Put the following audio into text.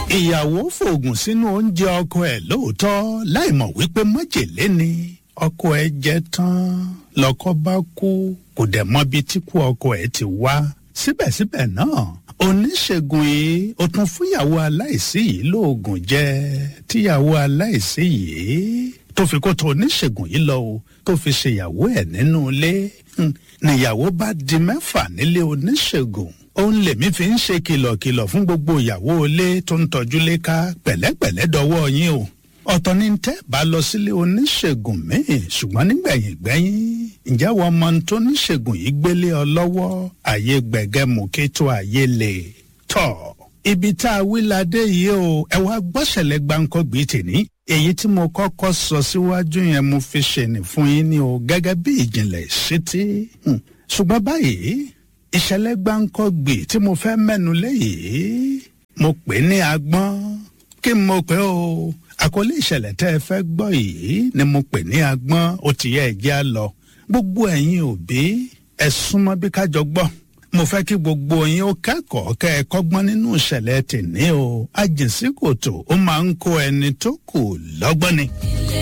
ìyàwó fòògùn sínú oúnjẹ ọkọ ẹ̀ lóòótọ́ láìmọ̀ wípé májèlé ni ọkọ ẹ̀ jẹ tán lọ́kọ bá kú kò dẹ̀ mọbi tí kú ọkọ ẹ̀ ti wá síbẹ̀síbẹ̀ náà oníṣègùn yìí ó tún fúnyàwó aláìsí yìí lóògùn jẹ tíyàwó aláìsí yìí tó fi kó tó oníṣègùn yìí lọ o tó fi ṣèyàwó ẹ̀ nínú ilé níyàwó bá di mẹ́fà nílé oníṣègùn òun lèmi fi ń ṣe kìlọ̀kìlọ̀ fún gbogbo ìyàwó ilé tó ń tọ́jú léka pẹ̀lẹ́pẹ̀lẹ́ dọwọ́ yín o ọ̀tọ̀ ní tẹ́ bá lọ sílé oníṣègùn míì ṣùgbọ́n nígbẹ̀yìn gbẹ́yìn ǹjẹ́ wọ́n mọ tó níṣègùn yìí gbélé ọ lọ́wọ́ àyè gbẹ̀gẹ́mùkí tó àyè lè tọ̀ ibi tá a wí ládé yìí o ẹ wá gbọ́sẹ̀lẹ̀ gbáǹkọ́ gbé tèní èyí tí mo kọ́kọ́ sọ síwájú yẹn mo fi ṣèní fún yín ní o gẹ́gẹ́ bí ìjìnlẹ̀ ṣítí ṣùgbọ́n báyìí ìṣẹ̀lẹ̀ gbáǹkọ́ gbè tí mo fẹ́ mẹ́nu léyìí mo pè ní agbọ́n kí n mo pè o àkọlé ìṣẹ̀lẹ̀ tẹ́ ẹ fẹ́ gbọ́ yìí ni mo pè ní agbọ́n ó ti yẹ ẹ̀jẹ̀ á lọ gbogbo ẹ̀yin òbí ẹ súnmọ́ bí kájọ gbọ́ mo fẹ́ kí gbogbo yín ó kẹ́kọ̀ọ́ kẹ́ ẹ kọ́gbọ́n nínú ìṣẹ̀lẹ̀ tèmi o àjèsíkòtò ó máa ń kó ẹni tó kù lọ́gbọ́n ni.